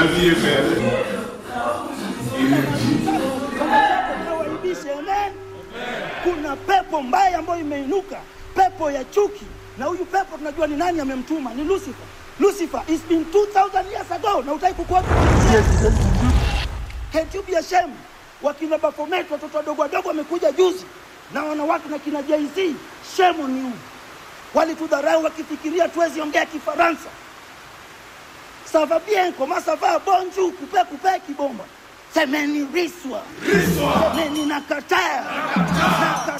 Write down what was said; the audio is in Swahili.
vie est belle. Nawaibishe, amen. Kuna pepo mbaya ambayo imeinuka, pepo ya chuki, na huyu pepo tunajua ni nani amemtuma, ni Lucifer. Lucifer is been 2000 years ago, na utaki kukuwa Can't you be ashamed? Wakina Baphomet watoto wadogo wadogo wamekuja juzi na wanawake na kina Jay-Z, shame on you. Walitudharau wakifikiria tuwezi ongea Kifaransa. Ça va bien, comment ça va? Bonjour, coupe coupe kibomba. Semeni riswa. Semeni nakataa. Nakataa.